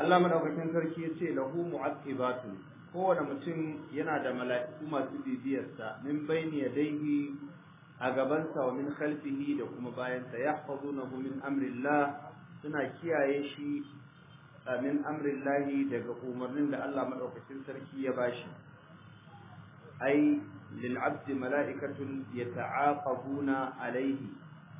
Allah madaukakin sarki ya ce lahu mu'aqibatu kowane mutum yana da mala'iku masu bibiyarsa min bayni yadayhi a gabansa wa min khalfihi da kuma bayansa yahfazunahu min amrillah suna kiyaye shi min amrillahi daga umarnin da Allah madaukakin sarki ya bashi ai lil abdi mala'ikatun yata'aqabuna alayhi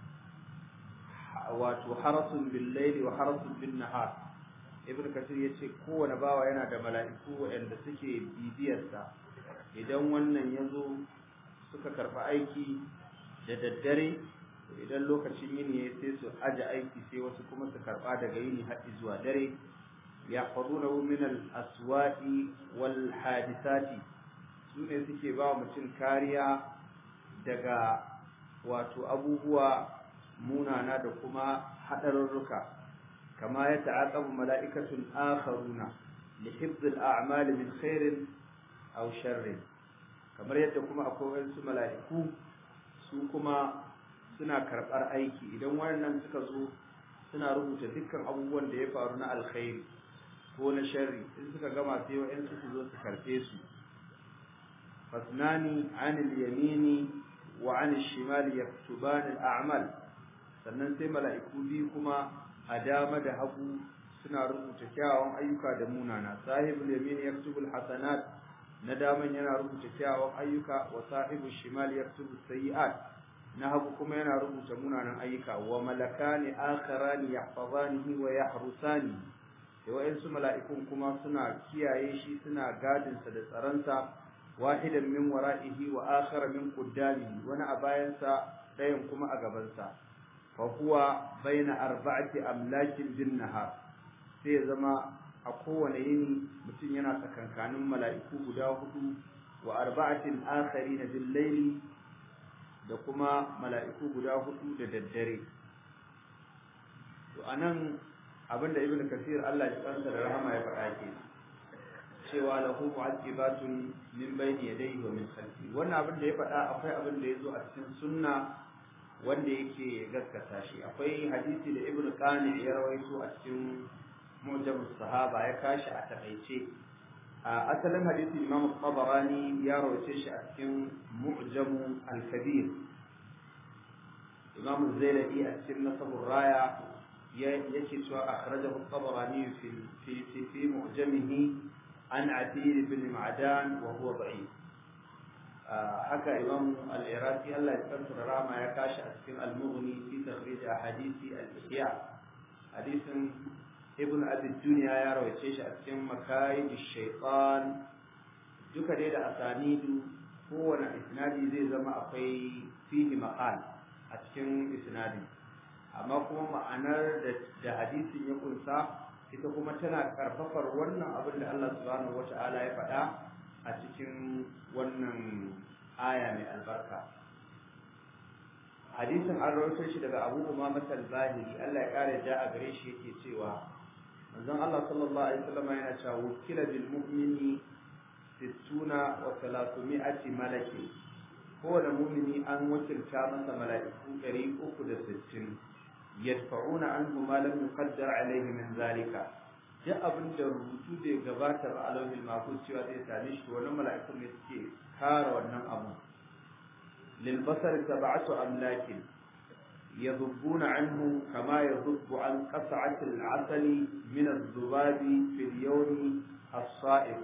wato harasun bil layli wa harasun bin nahar ibn kasir yace kowane bawa yana da mala'iku waɗanda suke bibiyarsa idan wannan yazo suka karɓi aiki da daddare idan lokacin yini ya sai su aje aiki sai wasu kuma su karɓa daga yini har zuwa dare yahfazunahu min al-aswati wal hadisati su ne suke ba mutum kariya daga wato abubuwa munana da kuma haɗarurruka kama ya ta'aqabu mala'ikatun akharuna li hifdhi al-a'mal min khairin aw sharrin kamar yadda kuma akwai wasu mala'iku su kuma suna karɓar aiki idan wannan suka zo suna rubuta dukkan abubuwan da ya faru na alkhairi ko na sharri in suka gama sai wa'yansu su zo su karɓe su fasnani anil yamini wa anil shimali yaktuban al-a'mal sannan sai mala'iku biyu kuma a dama da hagu suna rubuta kyawawan ayyuka da munana sahibul yamin yaktubu al-hasanat na daman yana rubuta kyawawan ayyuka wa sahibul shimal yaktubu sayyi'at na hagu kuma yana rubuta munanan ayyuka wa malakani akharani yahfazanihi wa yahrusani da wa'ansu mala'ikun kuma suna kiyaye shi suna gadinsa da tsaronsa wahidan min wara'ihi wa akhara min qaddamihi wani a bayansa ɗayan kuma a gabansa fa huwa baina arba'ati amlakin bin nahar sai ya zama a kowane yini mutum yana tsakankanin mala'iku guda hudu wa arba'atin akharina bil layli da kuma mala'iku guda hudu da daddare to anan abinda ibnu kasir Allah ya kansa da rahama ya faɗa ke cewa lahu mu'aqibatun min bayni yadayhi wa min khalfi wannan abin da ya faɗa akwai abin da yazo a cikin sunna wanda yake gaskata shi akwai hadisi da ibnu qani ya rawaito a cikin mu'jam sahaba ya kashi a takaice a asalin hadisi imam tabarani ya rawaito shi a cikin mu'jam al-kabir imam zailai a cikin nasabur raya yake cewa akhrajahu at-tabarani fi fi fi fi mu'jamihi an atir ibn ma'dan wa huwa da'if haka imam al-iraqi Allah ya tsara rama ya kashi a cikin al-mughni fi takhrij ahadisi al-ihya hadisin ibn abi dunya ya rawace shi a cikin makayid shaytan duka dai da asanidu kowane isnadi zai zama akwai fihi maqal a cikin isnadi amma kuma ma'anar da hadisin ya kunsa ita kuma tana karfafar wannan abin da Allah subhanahu wata'ala ya faɗa a cikin wannan aya mai albarka hadisin an rawaito shi daga Abu Umama al-Bahili Allah ya kare da a gare shi yake cewa manzon Allah sallallahu alaihi wasallam yana cewa wukila bil mu'mini sittuna wa thalathmi'ati malaki kowane mumini an wakilta masa mala'iku ɗari uku da sittin yadfa'una anhu ma lam yuqaddar alayhi min zalika duk abin da rubutu da gabata ba a lauhin mahfuz cewa zai same shi wannan mala'ikun ne suke kare wannan abu lil basar sab'atu amlakin يذبون عنه كما يذب عن قطعة العسل من الذباب في اليوم الصائم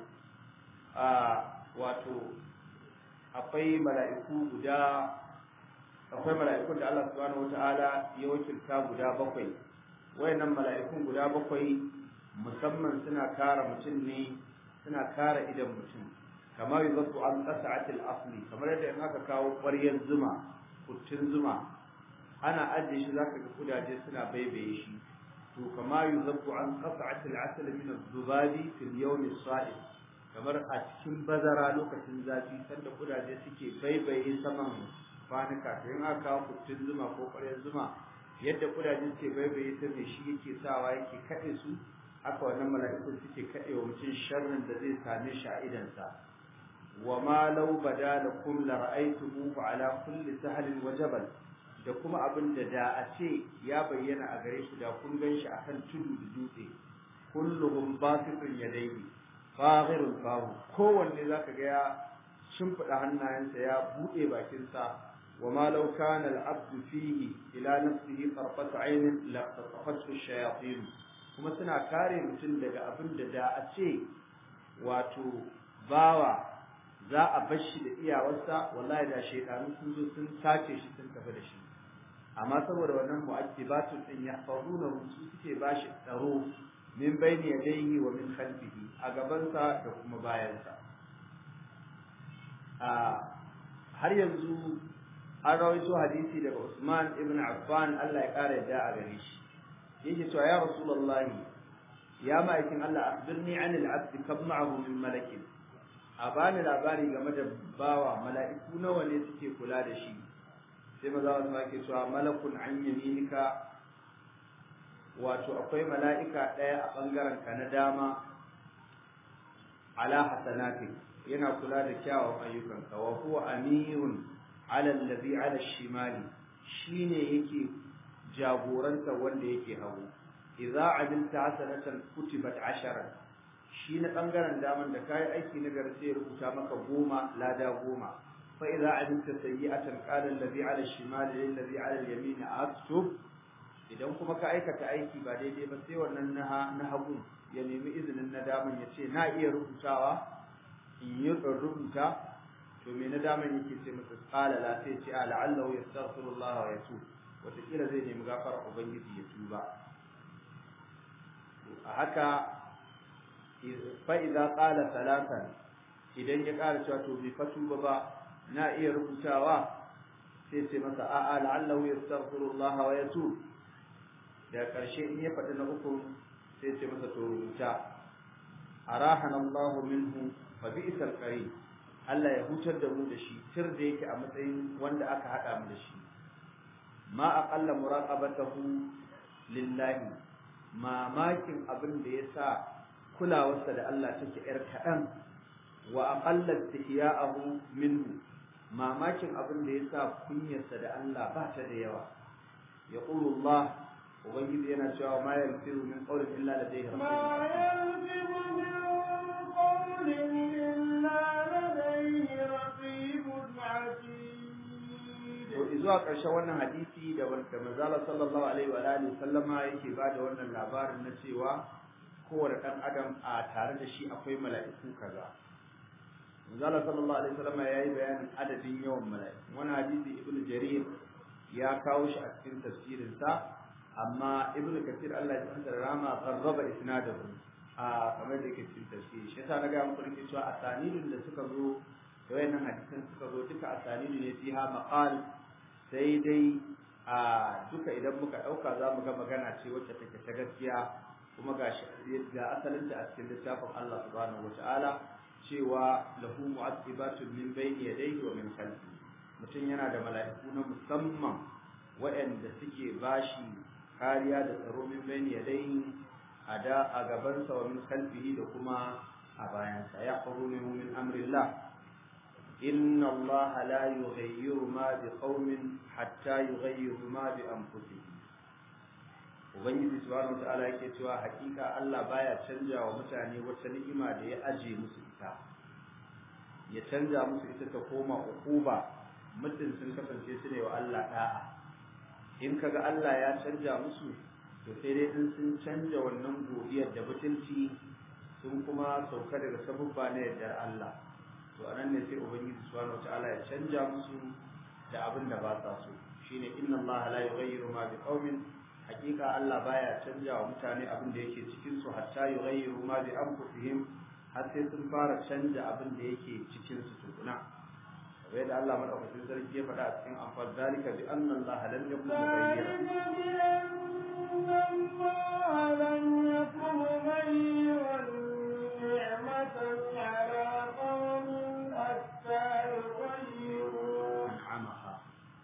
wato akwai mala'iku guda akwai mala'ikun da Allah subhanahu wata'ala ya wakilta guda bakwai wayannan mala'ikun guda bakwai musamman suna kare mutum ne suna kare idan mutum kamar yuzatu an qas'atil asli kamar yadda in aka kawo ƙwaryar zuma kuttun zuma ana ajiye shi zaka ga kudaje suna baibaye shi to kama yuzatu an qas'atil asli min az-zubabi fil yawm as-sa'im kamar a cikin bazara lokacin zafi sanda kudaje suke baibaye saman kwanuka to in aka kawo kuttun zuma ko ƙwaryar zuma yadda kudaje suke baibaye ta mai shi yake sawa yake kaɗe su haka wannan mala'ikun suke kaɗe wa mutum sharrin da zai same shi a idansa wa ma law bada lakum la ra'aytumuhu ala kulli sahlin wa jabal da kuma abin da da a ce ya bayyana a gare shi da kun gan shi akan tudu da dutse kulluhum basitun yadayhi faghirul fahu kowanne zaka ga ya shimfiɗa hannayensa ya buɗe bakinsa وما لو كان العبد فيه إلى نفسه طرفة عين لقطفته الشياطين kuma suna kare mutum daga abin da da a ce wato bawa za a bar shi da iyawarsa wallahi da shaidanu sun zo sun sace shi sun tafi da shi amma saboda wannan mu'aqibatun din ya fauna su suke ba shi tsaro min bayni yadayhi wa min khalfihi a gabansa da kuma bayansa a har yanzu an rawaito hadisi daga Usman ibn Affan Allah ya kare yadda a gare shi yake cewa ya Rasulullahi ya ma'aikin Allah akhbirni an al-abd kam ma'ahu min malakin a bani labari game da bawa mala'iku nawa ne suke kula da shi sai maza wasu ake cewa malakun an yaminika wato akwai mala'ika ɗaya a ɓangaren ka na dama ala hasanatin yana kula da kyawun ayyukanka wa huwa amirun ala allazi ala shimali shine yake jagoranta wanda yake hagu idza amilta hasanatan kutibat asharan shi na bangaren daman da kai aiki na gari sai ya rubuta maka goma lada goma fa idza amilta sayyi'atan qala allazi ala shimali lil ladhi ala al yamin aktub idan kuma ka aikata aiki ba daidai ba sai wannan na hagu ya nemi izinin na daman ya ce na iya rubutawa in yi rubuta to me na daman yake ce masa qala la sai ce a la'allahu yastaghfirullah wa yatub wataƙila zai nemi gafara ubangiji ya tuba a haka fa idza qala salatan idan ya ƙara cewa to bai fa tuba ba na iya rubutawa sai ce masa a a la'allahu yastaghfirullah wa yatub da ƙarshe in ya faɗi na uku sai ce masa to rubuta arahana Allah minhu fa bi'sal qarin Allah ya hutar da mu da shi tir da yake a matsayin wanda aka hada mu da shi ma aqalla muraqabatahu lillahi mamakin abin da yasa kulawarsa da Allah take yar kadan wa aqalla istihya'ahu minhu mamakin abin da yasa kunyarsa da Allah ba ta da yawa yaqulu Allah ubangiji yana cewa ma yalfizu min qawlin illa ladayhi ما يلفظ من قول إلا لديه رقيب عتيد to zuwa ƙarshen wannan hadisi da wanda manzala sallallahu alaihi wa alihi sallama yake ba da wannan labarin na cewa kowane ɗan adam a tare da shi akwai mala'iku kaza manzala sallallahu alaihi sallama ya yi bayanin adadin yawan mala'iku wani hadisi ibnu jarir ya kawo shi a cikin tafsirinsa amma ibnu kathir Allah ya tsanta rama qarraba isnadahu a kamar da yake cikin tafsiri shi yasa na ga muku nake cewa asanidin da suka zo da wayannan hadisan suka zo duka asanidu ne fiha maqal sai dai a duka idan muka dauka za mu ga magana ce wacce take ta gaskiya kuma ga ga asalin ta a cikin littafin Allah subhanahu wataala cewa lahu mu'aqibatun min bayni yadayhi wa min khalfihi mutum yana da mala'iku na musamman waɗanda suke bashi kariya da tsaro min bayni yadayhi a da a gabansa wa min khalfihi da kuma a bayansa ya faru ne min amrillah inna allaha la yughayyiru ma bi qaumin hatta yughayyiru ma bi anfusihim ubangiji subhanahu wataala yake cewa hakika Allah baya canja wa mutane wata ni'ima da ya aje musu ita ya canja musu ita ta koma ukuba muddin sun kasance su ne wa Allah da'a in kaga Allah ya canja musu to sai dai in sun canja wannan godiyar da mutunci sun kuma sauka daga sabubba na yardar Allah to anan ne sai ubangiji subhanahu wataala ya canja musu da abin da ba sa so shine inna Allah la yughayyiru ma biqaumin hakika Allah baya canja wa mutane abin da yake cikin su hatta yughayyiru ma bi anfusihim har sai sun fara canja abin da yake cikin su tukuna kamar yadda Allah madaukakin sarki ya faɗa a cikin amfal zalika bi anna Allah lam yakun mughayyiran ذلك بأن الله لم يكن مغيرا نعمة على قوم حتى يغيروا an'amaha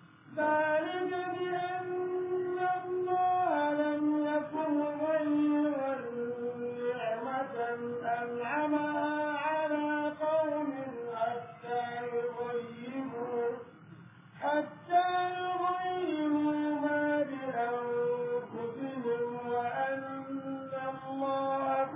ذلك بأن الله لم يكن مغيرا نعمة أنعمها على قوم حتى يغيروا حتى يغيروا ما بأنفسهم وأن الله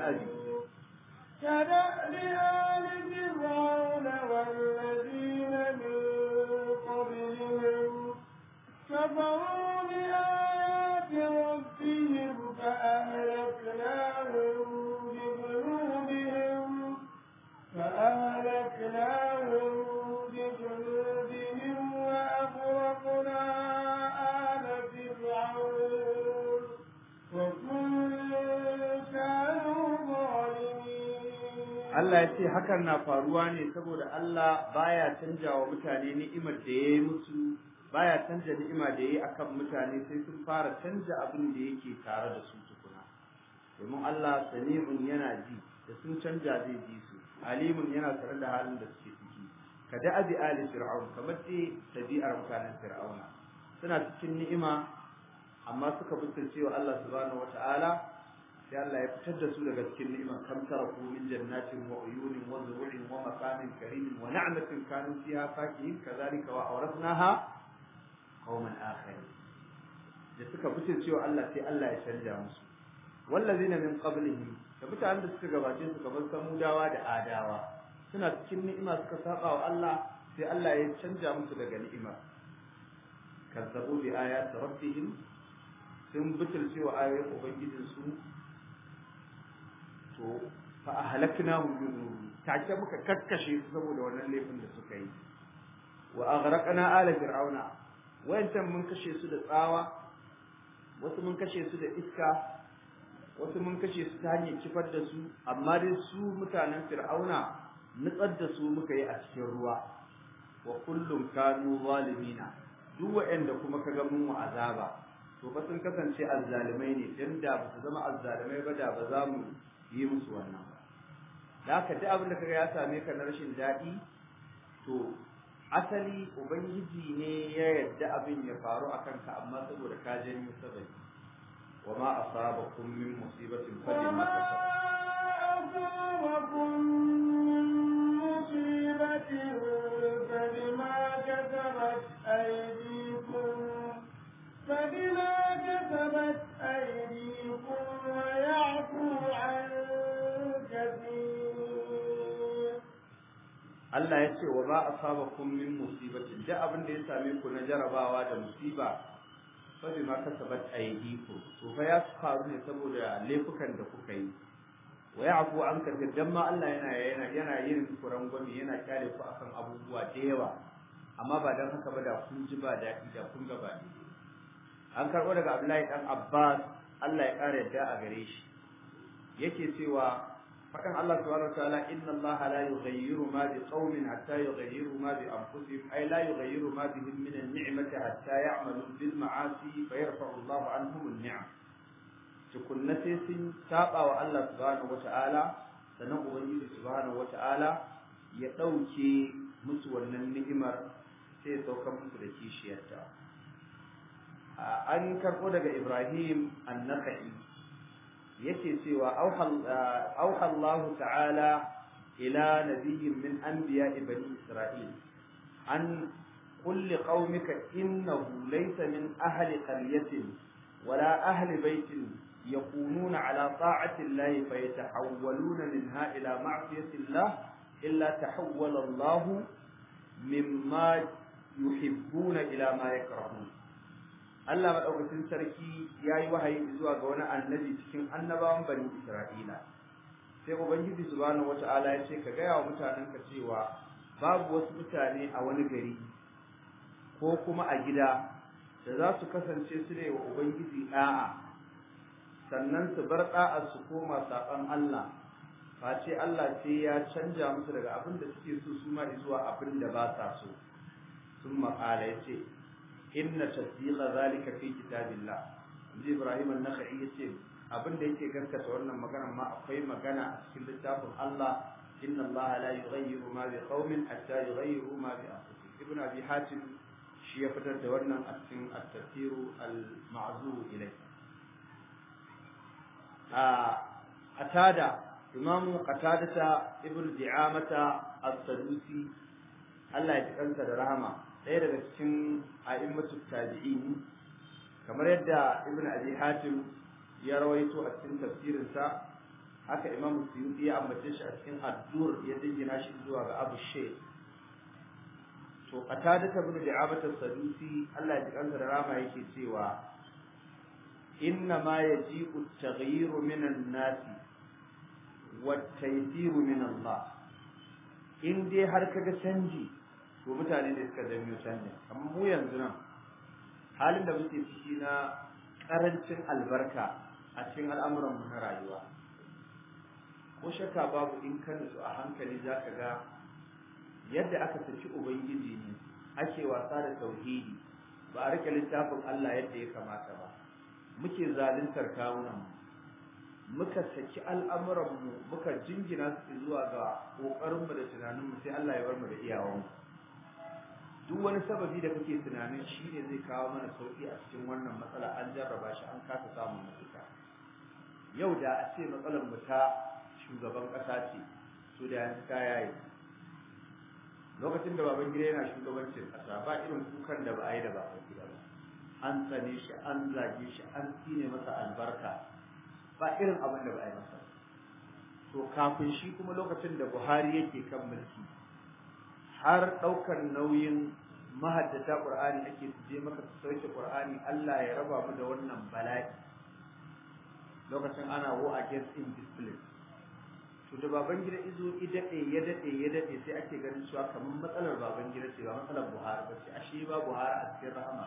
abi كدأب آل فرعون والذين من قبلهم كفروا بآيات ربهم فأهلكناهم بذنوبهم فأهلكناهم بذنوبهم وأغرقنا آل فرعون وكل كانوا ظالمين Allah ya ce hakan na faruwa ne saboda Allah baya canja wa mutane ni'imar da ya yi musu baya canja ni'ima da ya yi akan mutane sai sun fara canja abin da yake tare da su tukuna domin Allah sami'un yana ji da sun canja zai ji su alimun yana tare da halin da suke ciki ka da abi ali fir'aun kamar dai tabi'ar mutanen fir'auna suna cikin ni'ima amma suka butulce wa Allah subhanahu wata'ala sai Allah ya fitar da su daga cikin ni'ima kam taraku min jannatin wa uyunin wa zuru'in wa maqamin karimin wa na'matin kanu fiha fakihin kadhalika wa awrathnaha qauman akharin da suka butulce wa Allah sai Allah ya canja musu wallazina min qablihim da mutanen da suka gabace su kamar samudawa da adawa suna cikin ni'ima suka saba wa Allah sai Allah ya canja musu daga ni'ima kazzabu bi ayati rabbihim sun butulce wa ayoyin ubangijin su to fa ahlaknahum bi dhunubi take muka kakkashe su saboda wannan laifin da suka yi wa aghraqna ala fir'auna wayancan mun kashe su da tsawa wasu mun kashe su da iska wasu mun kashe su ta hanyar kifar da su amma dai su mutanen fir'auna nutsar da su muka yi a cikin ruwa wa kullum kanu zalimina duk waɗanda kuma ka ga mun azaba to ba sun kasance azzalimai ne dan da ba su zama azzalimai ba da ba za mu yi musu wannan ba da haka duk abin da kaga ya same ka na rashin daɗi to asali ubangiji ne ya yarda abin ya faru akan ka amma saboda ka janyo sababi وما أصابكم من مصيبة فبما أصابكم من مصيبة فبما كسبت أيديكم فبما كسبت أيديكم ويعفو عن كثير Allah ya ce wa ba a saba kun min musibatin duk abin da ya same ku na jarabawa da musiba fabi ma kasabat aydikum to fa ya faru ne saboda laifukan da kuka yi wa ya'fu an kathir dan ma Allah yana yana yana yin kuran gwami yana kyale ku akan abubuwa da yawa amma ba dan haka ba da kun ji ba daɗi da kun ga ba an karɓo daga Abdullahi dan Abbas Allah ya ƙara yadda a gare shi yake cewa faɗin Allah subhanahu wa ta'ala inna Allah la yughayyiru ma bi qaumin hatta yughayyiru ma bi anfusihim ay la yughayyiru ma bihim min an-ni'mati hatta ya'malu bil ma'asi fa yarfa'u Allah anhum an-ni'am tukunna sai sun saba wa Allah subhanahu wa ta'ala sannan ubangiji subhanahu wa ta'ala ya ɗauke musu wannan ni'imar sai ya sauka musu da kishiyarta an karɓo daga Ibrahim an-Nakhai yake cewa auha Allah ta'ala ila nabiyyin min anbiya'i bani Isra'il an kulli qaumika innahu laysa min ahli qaryatin wala ahli baitin يكونون على طاعة الله فيتحولون منها إلى معصية الله إلا تحول الله مما يحبون إلى ما يكرهون Allah maɗaukacin sarki ya yi wahayi zuwa ga wani annabi cikin annabawan bani Isra'ila. Sai Ubangiji subhanahu wata'ala ya ce ka gaya wa mutanenka cewa babu wasu mutane a wani gari ko kuma a gida da za su kasance su ne wa Ubangiji ɗa'a sannan su bar ɗa'a su koma saɓan Allah face Allah sai ya canja musu daga abin da suke so su ma zuwa abin da ba sa so. Sun maƙala ya ce, inna tasdiqa zalika fi kitabillah inji ibrahim an-nakhai yace abin da yake gaskata wannan magana ma akwai magana a cikin littafin Allah inna Allah la yughayyiru ma bi qaumin hatta yughayyiru ma bi anfusihim ibn abi hatim shi ya fitar da wannan a cikin at-tafsir al-ma'zur ilay a atada imam qatadata ibn di'amata as-sadusi Allah ya kansa da rahama ɗaya daga cikin a'immatu tabi'in kamar yadda ibn abi hatim ya rawaito a cikin tafsirinsa haka imam suyuti ya ambace shi a cikin addur ya dingina shi zuwa ga abu shaykh to qatada ibn da'abat as-sadusi Allah ya ji kansa da rama yake cewa inna ma yaji'u at-taghyir min an-nas wa at-taysir min Allah in dai har kaga canji to mutane ne suka janyo canji amma mu yanzu nan halin da muke ciki na karancin albarka a cikin al'amuran mu na rayuwa ko shakka babu in ka nutsu a hankali zaka ga yadda aka saki ubangiji ne ake wasa da tauhidi ba a rike littafin Allah yadda ya kamata ba muke zaluntar kawunan mu muka saki al'amuran mu muka jingina su zuwa ga kokarin mu da tunanin mu sai Allah ya bar mu da iyawan duk wani sababi da kake tunanin shi ne zai kawo mana sauki a cikin wannan matsala an jarraba shi an kasa samun mafita yau da a ce matsalar mu ta shugaban ƙasa ce to da yanzu ta yayi lokacin da baban gida yana shugabancin ƙasa ba irin kukan da ba a yi da baban gida ba an tsane shi an zage shi an tsine masa albarka ba irin abin da ba a yi masa to kafin shi kuma lokacin da buhari yake kan mulki har ɗaukar nauyin mahaddata qur'ani ake su je maka su sauke qur'ani Allah ya raba mu da wannan bala'i lokacin ana war against indiscipline to da baban gida izo i dade ya dade ya dade sai ake ganin cewa kamar matsalar baban gida ce ba matsalar Buhari ba ce ashe ba Buhari a cikin rahama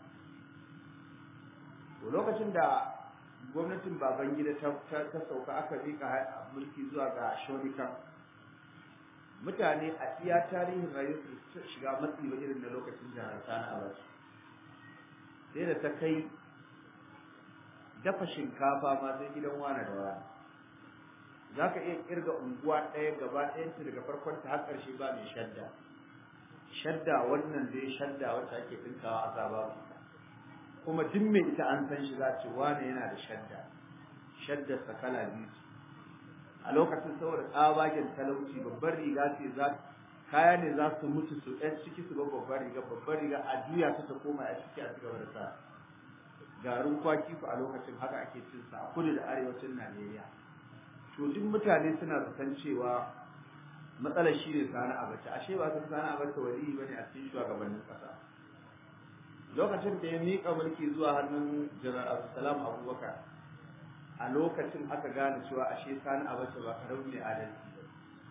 to lokacin da gwamnatin baban gida ta ta sauka aka rika mulki zuwa ga Shonika mutane a iya tarihin rayuwar su shiga matsi ba irin na lokacin jihar Sani Abbas sai da ta kai dafa shinkafa ma sai gidan wani da wani za ka iya kirga unguwa ɗaya gaba ɗayanta daga farkon ta har ƙarshe ba mai shadda shadda wannan dai shadda wacce ake ɗinkawa a saba kuma duk mai ita an san shi za ce wane yana da shadda shaddar sa kala biyu a lokacin saboda tsabagen talauci babbar riga ce za kaya ne za su mutu su ɗan ciki su ba babbar riga babbar riga a juya ta ta koma a ciki a cigaba da sa garin kwaki ku a lokacin haka ake cin sa a kudu da arewacin Najeriya to duk mutane suna zaton cewa matsalar shi ne sani abace ashe ba su sani abace wali ba ne a cikin shugabannin ƙasa lokacin da ya miƙa mulki zuwa hannun janar abdulsalam abubakar a lokacin aka gane cewa ashe sani abace ba karau ne adalci ba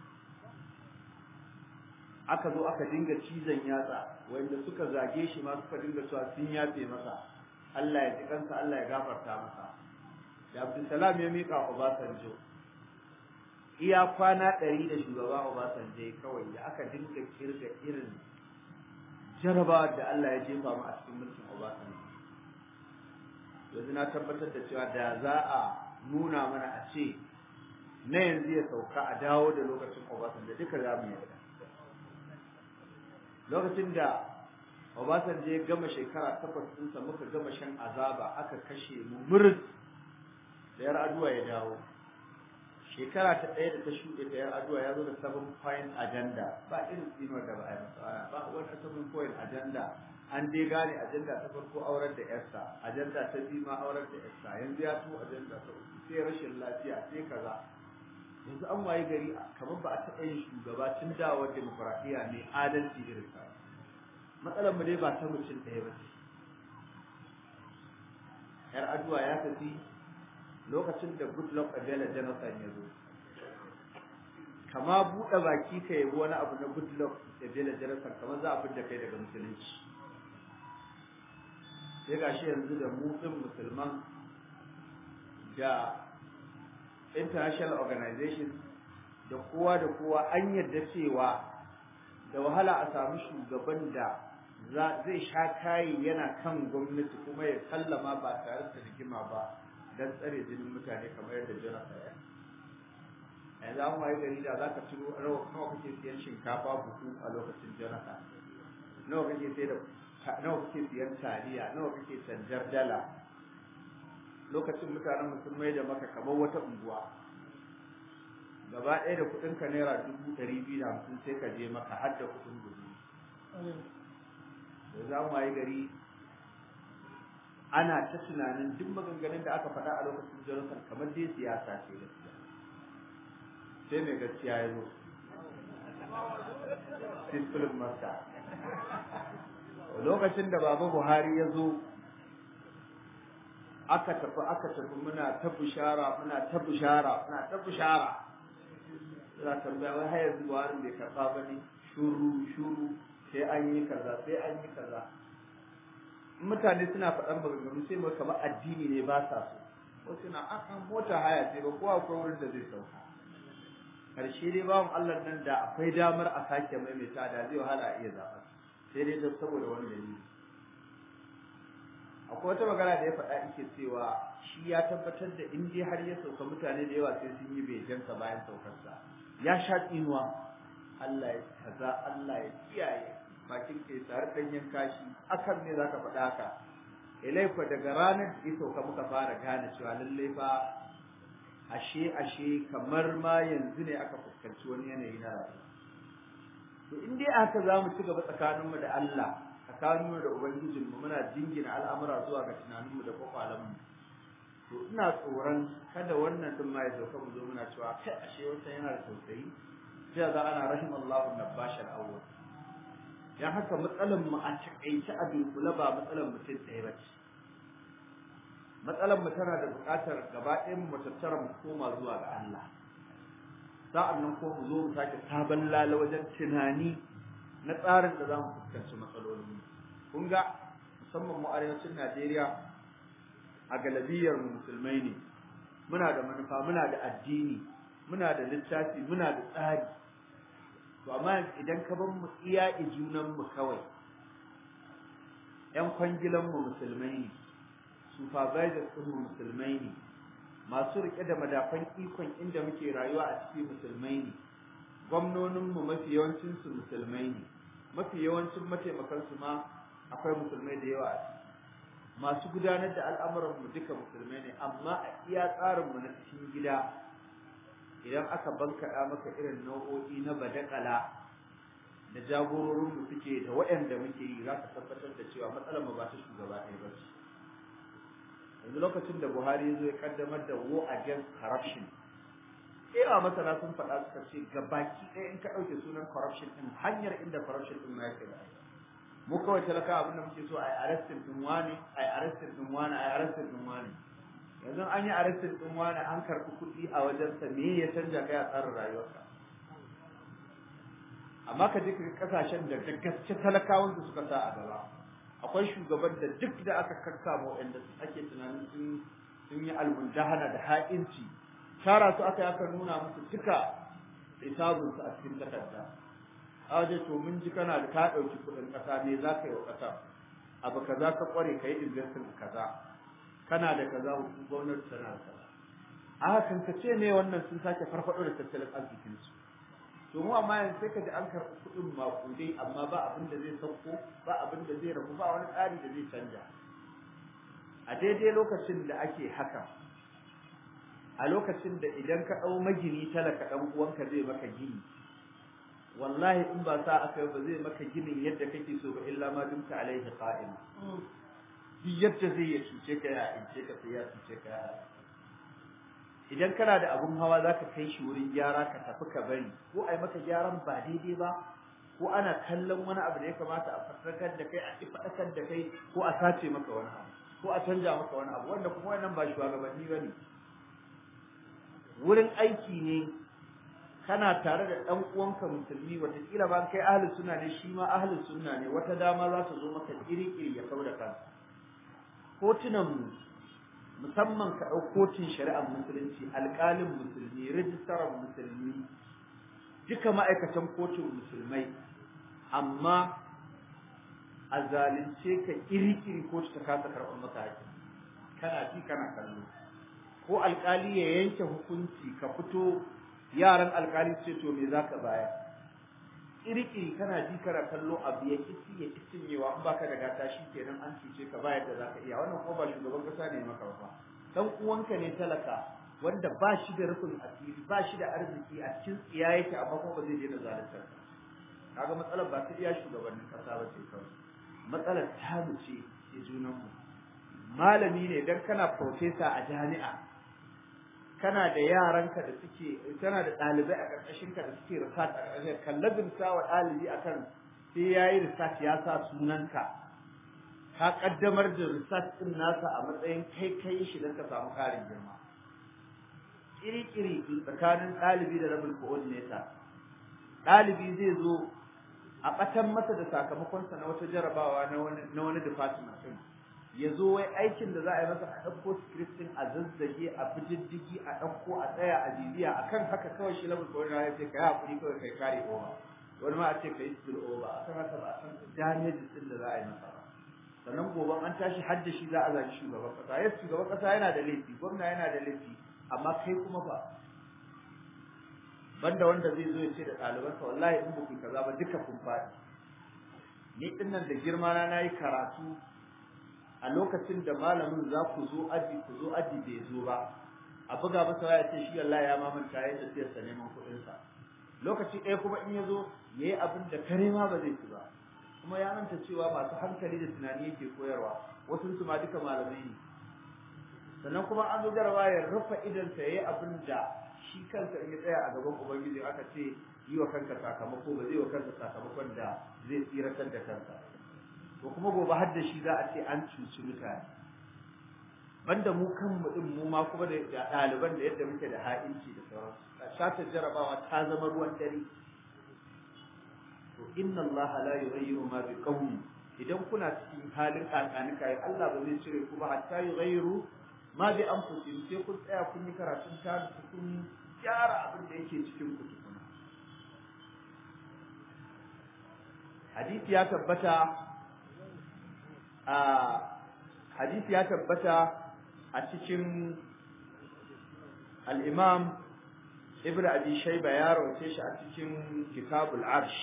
aka zo aka dinga cizon yatsa wanda suka zage shi ma suka dinga cewa sun yafe masa Allah ya ji kansa Allah ya gafarta masa da Abdulsalam ya miƙa Obasanjo iya kwana ɗari da shugaba Obasanjo kawai da aka dinga kirga irin jarabawa da Allah ya jefa mu a cikin mulkin Obasanjo yanzu na tabbatar da cewa da za a nuna mana a ce na yanzu ya sauka a dawo da lokacin Obasanjo duka za mu yarda lokacin da Obasanjo ya gama shekara takwas ɗinsa muka gama shan azaba aka kashe mu murz da yar aduwa ya dawo shekara ta ɗaya da ta shuɗe da yar aduwa ya zo da seven point agenda ba irin tsinuwar da ba a yi masa ba wani seven point agenda an dai gane agenda ta farko aurar da yarsa agenda ta biyu ma aurar da yarsa yanzu ya to agenda ta uku sai rashin lafiya sai kaza yanzu an waye gari kamar ba a taɓa yin shugaba tun dawowar demokuraɗiyya ne adalci irin sa matsalar mu dai ba ta mutum ɗaya ba ce yar aduwa ya tafi lokacin da goodluck abela jonathan ya zo kama buɗe baki ka yabi wani abu na goodluck abela jonathan kamar za a fidda kai daga musulunci sai ga shi yanzu da mu ɗin musulman da international organization da kowa da kowa an yarda cewa da wahala a samu shugaban da zai sha kayi yana kan gwamnati kuma ya sallama ba tare da rigima ba don tsare jinin mutane kamar yadda jonathan ya yanzu an waye gari da za ka ciro rawa nawa kake siyan shinkafa buhu a lokacin jonathan nawa kake sai da nawa kake siyan taliya nawa kake canjar dala lokacin mutanen musulmai da maka kamar wata unguwa gaba ɗaya da kuɗin ka naira dubu ɗari biyu da hamsin sai ka je maka har da kuɗin gudu da za mu yi gari ana ta tunanin duk maganganun da aka faɗa a lokacin jonathan kamar dai siyasa ce gaskiya sai mai gaskiya ya zo Sifilin Masa lokacin da Baba Buhari ya zo aka tafi aka tafi muna ta bishara muna ta bishara muna ta bishara za ka tambaya wai har yanzu Buhari bai karɓa ba ne shuru shuru sai an yi kaza sai an yi kaza mutane suna faɗan maganganu sai mu kamar addini ne ba sa so wasu na an mota haya ce ba kowa akwai wurin da zai sauka karshe dai bawan Allah nan da akwai damar a sake maimaita da zai wahala a iya zaɓa sai dai don saboda wani dalili akwai wata magana da ya faɗa yake cewa shi ya tabbatar da in dai har ya sauka mutane da yawa sai sun yi bejansa bayan saukarsa ya sha tsinuwa Allah ya kaza Allah ya kiyaye bakin ke tare ɗanyen kashi akan ne zaka faɗa haka ilaifa daga ranar da ya sauka muka fara gane cewa lallai fa ashe ashe kamar ma yanzu ne aka fuskanci wani yanayi na rayuwa to in dai aka za mu ci gaba tsakaninmu da Allah tsakaninmu da ubangijinmu muna jingina al'amura zuwa ga tunaninmu da kwakwalenmu to ina tsoron kada wannan din ma ya sauka mu zo muna cewa kai ashe wata yana da tausayi sai za ana rahimallahu nabash al-awwal dan haka matsalar mu a takaice a dunkule ba matsalar mutum ɗaya ba ce matsalar mu tana da buƙatar gaba ɗayan mu tattara mu koma zuwa ga Allah sa'an nan ko mu zo mu sake sabon lala wajen tunani na tsarin da za mu fuskanci matsalolin mu kun ga musamman mu arewacin Najeriya a galabiyar mu musulmai ne muna da manufa muna da addini muna da littafi muna da tsari to amma idan ka bar mu iya junan mu kawai yan kwangilan mu musulmai ne supervisors ɗin mu musulmai ne masu rike da madafan ikon inda muke rayuwa a cikin musulmai ne gwamnonin mu mafi yawancin su musulmai ne mafi yawancin mataimakan su ma akwai musulmai da yawa a ciki masu gudanar da al'amuran mu duka musulmai ne amma a iya tsarin mu na cikin gida idan aka bankaɗa maka irin nau'o'i na badakala da jagororin mu suke da waɗanda muke yi za ka tabbatar da cewa matsalar mu ba ta shugaba ɗaya ba ce yanzu lokacin da Buhari ya zo ya kaddamar da war against corruption Ewa masana sun faɗa suka ce ga baki ɗaya in ka ɗauke sunan corruption ɗin hanyar inda corruption ɗin ma yake da mu kawai talaka abin da muke so a yi arrestin ɗin wani a yi arrestin ɗin wani a yi arrestin ɗin wani yanzu an yi arrestin ɗin wani an karɓi kuɗi a wajensa me ya canja kai a tsarin rayuwarka amma ka je ka kasashen da gaske talakawan su suka sa a gaba akwai shugaban da duk da aka kakkama waɗanda ake tunanin sun sun yi almundahana da ha'inci tara su aka yi aka nuna musu duka hisabunsu a cikin takarda a waje to mun ji kana da ka ɗauki kuɗin ƙasa me za ka yi wa ƙasa abu kaza ka ƙware ka yi investing kaza kana da kaza gwamnati tana da kaza a hakan ka ce ne wannan sun sake farfaɗo da tattalin arzikinsu to mu amma yanzu sai ka ji an karɓi kuɗin maƙudai amma ba abin da zai sauko ba abin da zai rabu ba wani tsari da zai canja a daidai lokacin da ake haka a lokacin da idan ka ɗau magini talaka ɗan uwanka zai maka gini wallahi in ba sa aka ba zai maka ginin yadda kake so ba illa ma dumta alaihi qa'ima duk yadda zai ya cuce ka ya ince ka sai ya cuce ka idan kana da abun hawa zaka kai shi wurin gyara ka tafi ka bari ko ai maka gyaran ba daidai ba ko ana kallon wani abu da ya kamata a fatakar da kai a ki fadakar da kai ko a sace maka wani abu ko a canja maka wani abu wanda kuma wannan ba shugabanni bane wurin aiki ne kana tare da dan uwanka musulmi wataƙila ba kai ahlus sunna ne shi ma ahlus sunna ne wata dama za ta zo maka iri-iri ya kauda kansa kotunan mu musamman ka ɗau kotun shari'ar musulunci alƙalin musulmi rijistarar musulmi duka ma'aikatan kotun musulmai amma a zalunce ka iri-iri kotu ta kasa karɓar maka haƙƙi kana ji kana kallo ko alƙali ya yanke hukunci ka fito yaran alƙali ce to me zaka baya iri-iri kana ji kana kallo abu ya kici ya cinyewa in baka da gata shi kenan an cuce ka bayar da zaka iya wannan kuma ba shugaban kasa ne maka ba dan uwanka ne talaka wanda ba shi da rufin asiri ba shi da arziki a cikin tsiya yake amma kuma ba zai daina zaluntar ka kaga matsalar ba ta iya shugabannin kasa ba ce kawai matsalar ta ce ke junan mu malami ne dan kana professor a jami'a kana da yaranka da suke kana da ɗalibai a ƙarƙashin ka da suke research a ƙarƙashin kan lazimta wa ɗalibi akan sai yayi research ya sa sunanka ka kaddamar da research din nasa a matsayin kai kai shi don ka samu ƙarin girma kiri-kiri tsakanin ɗalibi da rabin coordinator ɗalibi zai zo a ɓatan masa da sakamakonsa na wata jarabawa na wani department ɗin ya zo wai aikin da za a yi masa a ɗauko script ɗin a zazzage a bididdigi a ɗauko a tsaya a bibiya a kan haka kawai shi rabin coordinator ya ce ka yi haƙuri kawai kai kare over wani ma a ce ka yi spill over a kan haka ba a san damages ɗin da za a yi masa ba sannan gobe an tashi hadda shi za a zagi shugaban ƙasa yes shugaban ƙasa yana da laifi gwamna yana da laifi amma kai kuma ba banda wanda zai zo ya ce da ɗalibansa wallahi in buku kaza ba duka kun faɗi ni din nan da girma na nayi karatu a lokacin da malamin za ku zo aji ku zo aji bai zo ba a buga masa waya ce shi wallahi ya mamanta ya tafiyar sa neman kuɗin sa lokaci ɗaya kuma in ya zo yayi abin da kare ma ba zai ci ba kuma ya manta cewa masu hankali da tunani yake koyarwa wasu su ma duka malamai ne sannan kuma an zo jarawa ya rufe idansa yayi abin da shi kansa in ya tsaya a gaban ubangiji aka ce yi wa kanka sakamako ba zai wa kansa sakamakon da zai tsiratar da kansa to kuma gobe har da shi za a ce an cuci mutane banda mu kanmu din mu ma kuma da ɗaliban da yadda muke da ha'inci da sauransu shatar jarabawa ta zama ruwan dare to inna allaha la yughayyiru ma bi qaumin idan kuna cikin halin kakanika Allah ba zai cire ku ba hatta yughayyiru ma bi anfusihim sai kun tsaya kun yi karatun ta kun gyara abin da yake cikin ku tukuna hadisi ya tabbata a hadisi ya tabbata a cikin al-imam ibnu abi shayba ya rawace shi a cikin kitabul arsh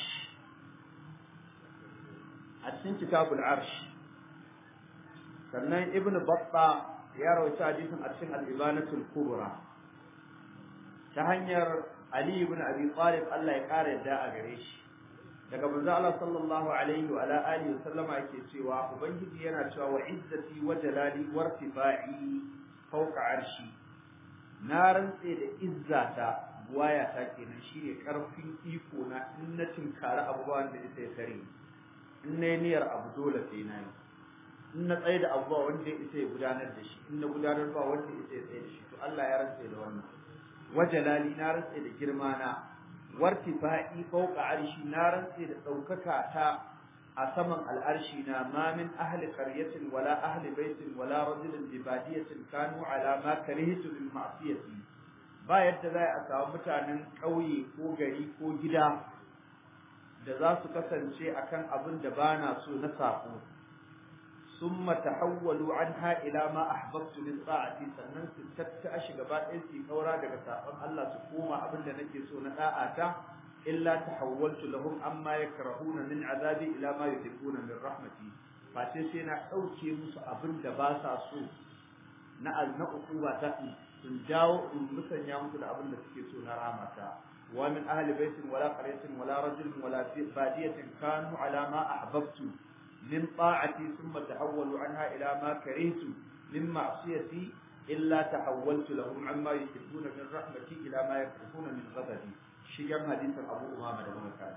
a cikin kitabul arsh sannan ibnu battah ya rawaita hadisin a cikin al-ibanatul kubra ta hanyar Ali ibn Abi Talib Allah ya kare yadda a gare shi daga manzo Allah sallallahu alaihi wa alihi sallama yake cewa ubangiji yana cewa wa izzati wa jalali wa irtifai fawqa arshi na rantse da izzata buwaya ta kenan shine karfin iko na in na tinkara abubuwan da ita ya kare in na niyyar abu dole sai na yi in na tsaye da abuwa wanda ya isa ya gudanar da shi in na gudanar ba wanda ya isa ya tsaye da shi to Allah ya rantse da wannan wajalali na rantse da girma na wartifa'i fawqa arshi na rantse da daukaka ta a saman al'arshi na ma min ahli qaryatin wala ahli baitin wala rajulin bi badiyatin kanu ala ma karihtu min ma'siyati ba yadda za a samu mutanen ƙauye ko gari ko gida da za su kasance akan abin da bana so na sako ثم تحولوا عنها الى ما احببت من طاعتي sannan su tattashi gaba ɗaya su kaura daga sabon Allah su koma abin da nake so na da'ata illa tahawwaltu lahum amma yakrahuna min azabi ila ma yuhibbuna min rahmati face sai na dauke musu abin da ba sa so na azna ukuba ta sun dawo in musanya musu da abin da suke so na rahmata wa min ahli baitin wala qaryatin wala rajulin wala badiyatin kanu ala ma ahbabtu من طاعتي ثم تحولوا عنها إلى ما كرهت من معصيتي إلا تحولت لهم عما يحبون من رحمتي إلى ما يكرهون من غضبي شيئا حديث أبو أمامة بن كان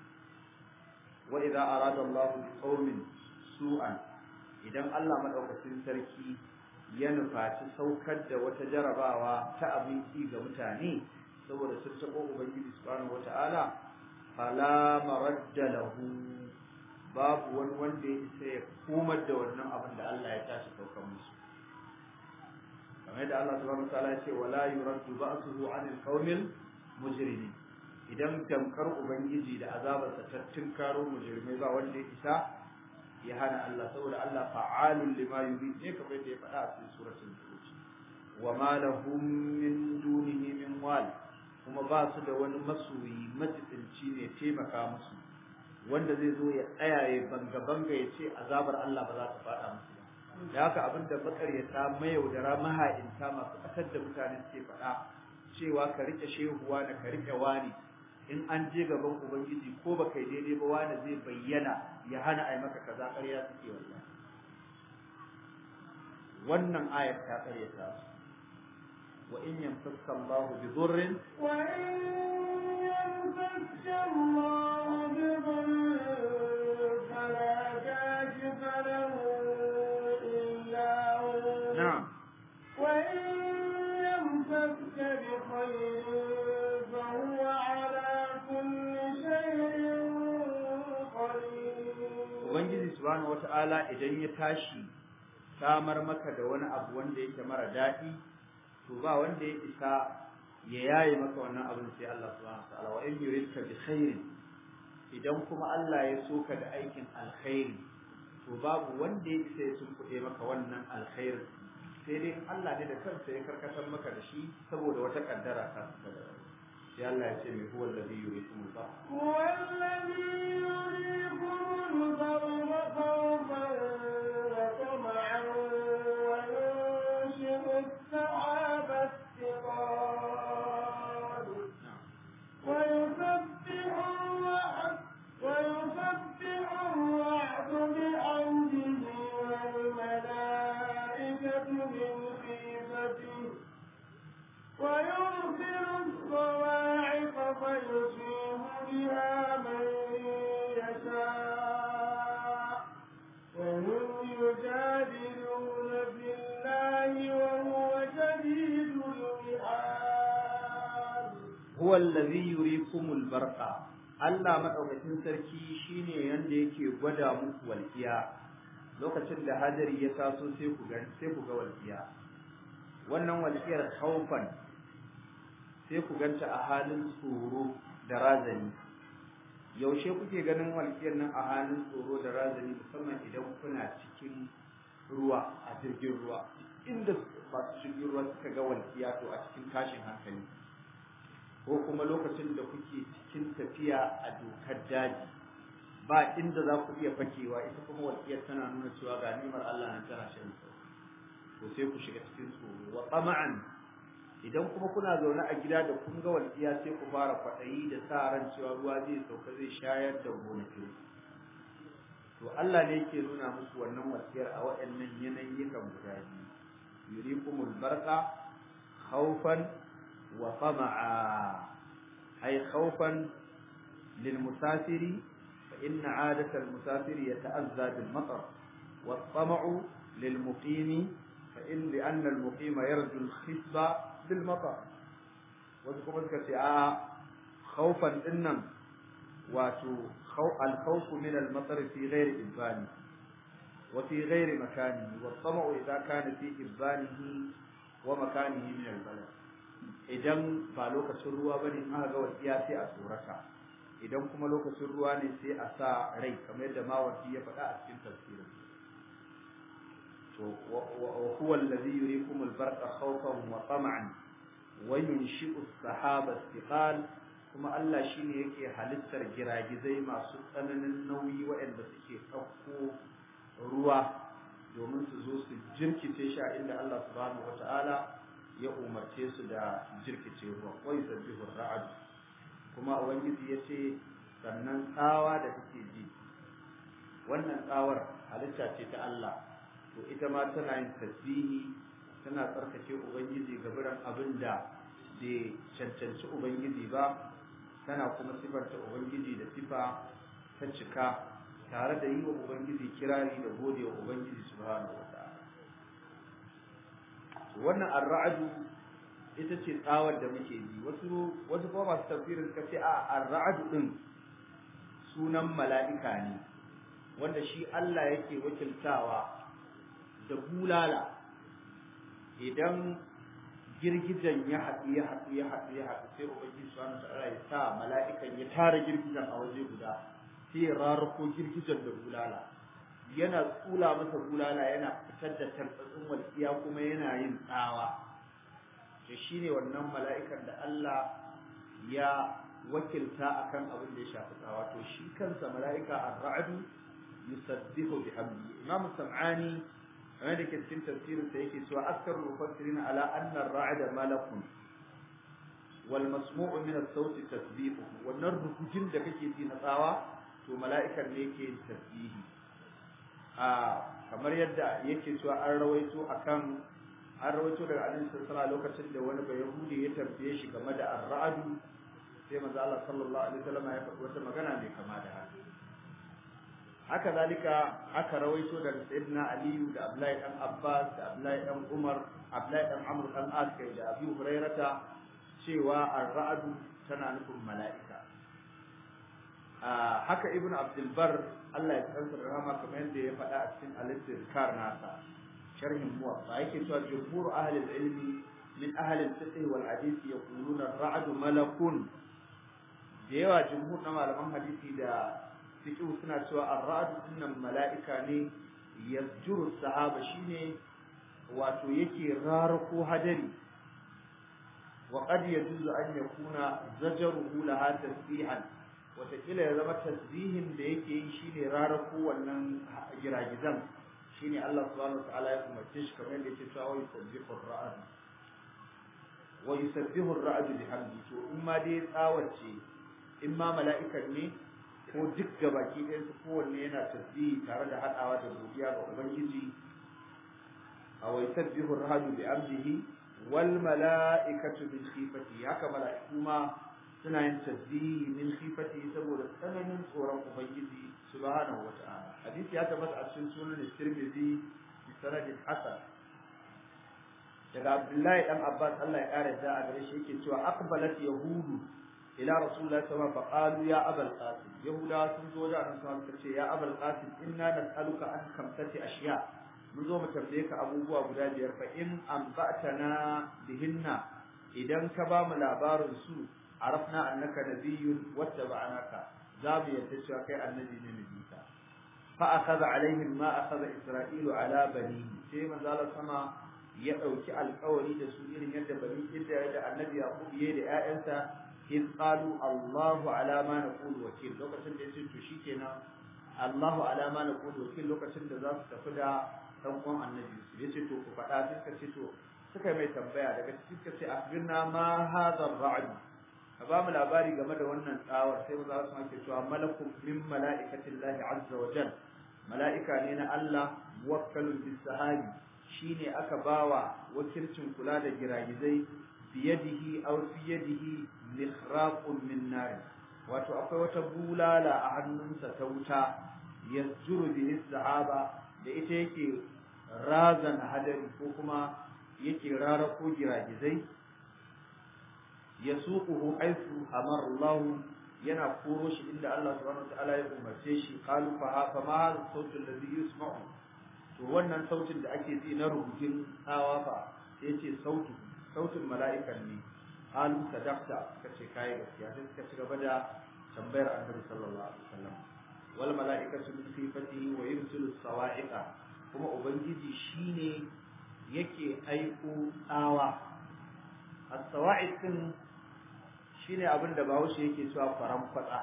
وإذا أراد الله بقوم سوءا إذا الله مدعوكسين سركي ينفع تسوكد وتجرباوا تأبيتي غمتاني saboda sun taɓo Ubangiji subhanahu wata'ala fala maradda lahu babu wani wanda ya isa ya komar da wannan abin da Allah ya tashi saukan musu kamar yadda Allah subhanahu wa ta'ala ya ce wala yuraddu ba'suhu 'anil qaumil mujrimin idan tamkar ubangiji da azabarsa ta tunkaro mujrimai ba wanda ya isa ya hana Allah saboda Allah fa'alun lima yurid ne kamar yadda ya faɗa a cikin suratul buruj wa ma lahum min dunihi min wal kuma ba su da wani masoyi majibinci ne taimaka musu wanda zai zo ya tsaya ya banga banga ya ce azabar Allah ba za ta faɗa musu ba da haka abin da makaryata mayaudara maha'inta masu ƙasar da mutane suke faɗa cewa ka rike shehuwa da ka rike wani in an je gaban ubangiji ko ba kai daidai ba wani zai bayyana ya hana ai maka kaza ƙarya suke wallahi wannan ayar ta ƙaryata su wa in yamsaka Allahu bi dhurrin وإن يمسك الله بضر فلا كاشف له إلا هو na'am وإن يمسك بخير فهو على كل شيء قدير ubangiji subhanahu wata'ala idan ya tashi samar maka da wani abu wanda yake mara daɗi to ba wanda ya isa ya yaye maka wannan abin sai Allah subhanahu wata'ala wa in yuridka bi khairin idan kuma Allah ya so ka da aikin alkhairi to babu wanda ya isa ya tunkuɗe maka wannan alkhairin sai dai Allah ne da kansa ya karkatar maka da shi saboda wata kaddara ta sai Allah ya ce mai huwa alladhi yuriikum al هو الذي يريكم البر خوفا وطمعا وينشئ السحاب الثقال ويسبح الرعد ويسبح الرعد بحمده والملائكة من خيفته ويرسل الصواعق فيصيب بها من يشاء وهم يجادلون في الله وهو شديد المحال huwa allazi yurikumul barqa Allah madaukakin sarki shine yanda yake gwada muku walqiya lokacin da hadari ya taso sai ku ga sai ku ga walqiya wannan walqiyar khaufan sai ku ganta a halin tsoro da razani yaushe kuke ganin walqiyar nan a halin tsoro da razani musamman idan kuna cikin ruwa a jirgin ruwa inda masu jirgin ruwa suka ga walqiya to a cikin tashin hankali ko kuma lokacin da kuke cikin tafiya a dokar daji ba inda za ku iya fakewa ita kuma walƙiyar tana nuna cewa ga nimar Allah nan tana shan to sai ku shiga cikin tsoro wa tama'an idan kuma kuna zaune a gida da kun ga walƙiya sai ku fara kwaɗayi da sa ran cewa ruwa zai sauka zai shayar da gonakin to Allah ne yake nuna musu wannan walƙiyar a waɗannan yanayikan guda biyu yurikumul barqa khawfan وطمعا أي خوفا للمسافر فإن عادة المسافر يتأذى بالمطر والطمع للمقيم فإن لأن المقيم يرجو الخصب بالمطر وذكر كسعاء خوفا إنم واتو خو الخوف من المطر في غير إبانه وفي غير مكانه والطمع إذا كان في إبانه ومكانه من البلد idan ba lokacin ruwa bane in aka ga wasiya sai a tsorata idan kuma lokacin ruwa ne sai a sa rai kamar yadda mawardi ya faɗa a cikin tafsirin to wa huwa allazi yurikum al-barqa khawfan wa tam'an wa yunshi'u as-sahaba istiqal kuma Allah shine yake halittar giragizai masu tsananin nauyi waɗanda suke ɗauko ruwa domin su zo su jirkice shi a inda Allah subhanahu wata'ala ya umarce su da jirkice ruwa wai sabbihu ra'ad kuma ubangiji ya ce sannan tsawa da kake ji wannan tsawar halitta ce ta Allah to ita ma tana yin tasbihi tana tsarkake ubangiji ga biran abin da bai cancanci ubangiji ba tana kuma sifarta ubangiji da sifa ta cika tare da yi wa ubangiji kirari da gode wa ubangiji subhanahu wa ta'ala wannan ar-ra'du ita ce tsawar da muke ji wasu wasu kuma masu tafsirin suka ce a ar-ra'du din sunan mala'ika ne wanda shi Allah yake wakiltawa da bulala idan girgijan ya haɗu ya haɗu ya haɗu ya haɗu sai ubangiji subhanahu ta'ala ya sa mala'ikan ya tara girgijan a waje guda sai ya rarrako girgijan da bulala yana tsula masa bulala yana fitar da tartsatsin walƙiya kuma yana yin tsawa to shine wannan mala'ikan da Allah ya wakilta akan abin da ya shafi tsawa to shi kansa mala'ika ar-ra'du yusabbihu bihamdi imam sam'ani kamar da ke cikin tafsirin sa yake cewa askarul mufassirin ala anna ar-ra'da malakun wal masmu'u min as-sauti tasbihu wannan rukujin da kake ji na tsawa to mala'ikan ne yake yin tasbihi a kamar yadda yake cewa an rawaito akan an rawaito daga annabi sallallahu lokacin da wani bayahudi ya tambaye shi game da ar-ra'du sai manzo Allah sallallahu alaihi wasallam ya faɗi wata magana mai kama da haka haka zalika aka rawaito daga sayyidina aliyu da abdullahi dan abbas da abdullahi dan umar abdullahi dan amr dan as kai da abu hurairata cewa ar-ra'du tana nufin mala'ika haka ibn abdul bar Allah ya tsanta rahama kamar yadda ya faɗa a cikin al-istizkar nasa sharhin muwatta yake cewa jumhur ahli al-ilmi min ahli al-fiqh wal hadith yaquluna ar-ra'du malakun da yawa jumhur na malaman hadisi da fiqh suna cewa ar-ra'du dinnan mala'ika ne yasjuru sahaba shine wato yake rarako hadari wa qad yajuzu an yakuna zajaruhu laha tasbihan watakila ya zama tasbihin da yake yi shine rarako wannan giragizan shine Allah subhanahu wataala ya umarce shi kamar yadda yake cewa wa yusabbihu ar-ra'd wa yusabbihu ar-ra'd bihamdi to in ma dai tsawace in ma mala'ikan ne ko duk gabaki ɗayan su kowanne yana tasbihi tare da haɗawa da godiya ga ubangiji a wa yusabbihu ar-ra'd bihamdihi wal mala'ikatu min khifati haka mala'iku ma suna yin tasbihi min khifati saboda tsananin tsoron ubangiji subhanahu wata'ala hadisi ya tabbata a cikin sunan Tirmidhi bi sanadin hasan daga Abdullahi dan Abbas Allah ya kare da a gare shi yake cewa aqbalat yahudu ila rasulullahi sallallahu alaihi wasallam faqalu ya abul qasim yahuda sun zo da annabi sallallahu alaihi wasallam ya abul qasim inna nas'aluka an kamsati ashiya mun zo mu tambaye ka abubuwa guda biyar fa in anba'tana bihinna idan ka ba mu labarin su arafna annaka nabiyyun wattaba'naka za mu yadda cewa kai annabi ne nabika fa akhadha alaihim ma akhadha isra'ilu ala bani sai manzo Allah sama ya dauki alƙawari da su irin yadda bani Isra'ila da annabi Yaqub yayi da ƴaƴansa in qalu Allahu ala ma naqulu wakil lokacin da yace to shikenan Allahu ala ma naqulu wakil lokacin da za su tafi da dan uwan annabi yace to ku faɗa sai suka ce to suka mai tambaya daga cikin suka ce akhbirna ma hadha ar-ra'd ka ba mu labari game da wannan tsawar sai za su ake cewa malakun min mala'ikatin lahi azza wa jal mala'ika ne na Allah muwakkalun bis sahabi shine aka bawa wakilcin kula da giragizai biyadihi aw fi yadihi mihraqun min nar wato akwai wata bulala a hannunsa ta wuta yazjuru bihi sahaba da ita yake razan hadari ko kuma yake rarako giragizai yasuquhu haythu amara Allah yana koro shi inda Allah subhanahu wataala ya umarce shi qalu fa fa ma hadha as-sawt alladhi yusma'u to wannan sautin da ake ji na rubutun tsawa fa sai ce sautu sautin mala'ikan ne qalu sadaqta kace kai gaskiya sai suka ci gaba da tambayar Annabi sallallahu alaihi wasallam wal mala'ikatu min sifatihi wa yursilu as-sawa'iqa kuma ubangiji shine yake aiko tsawa as-sawa'iq din shine abin da Bahaushe yake cewa faran kwatsa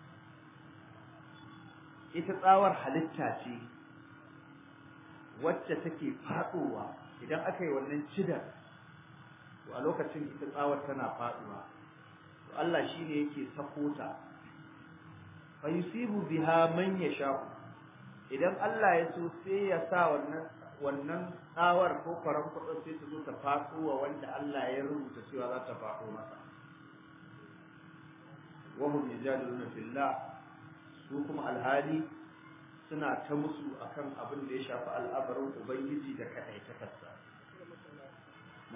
ita tsawar halitta ce wacce take faduwa idan aka yi wannan cidar to a lokacin ita tsawar tana faduwa to Allah shine yake sako ta fa yusibu biha man yasha idan Allah ya so sai ya sa wannan wannan tsawar ko faran kwatsa sai ta zo ta faduwa wanda Allah ya rubuta cewa za ta fado masa wahum yajadiluna fillah su kuma alhali suna ta musu akan abin da ya shafi al'abarin ubangiji da kadai ta kasa na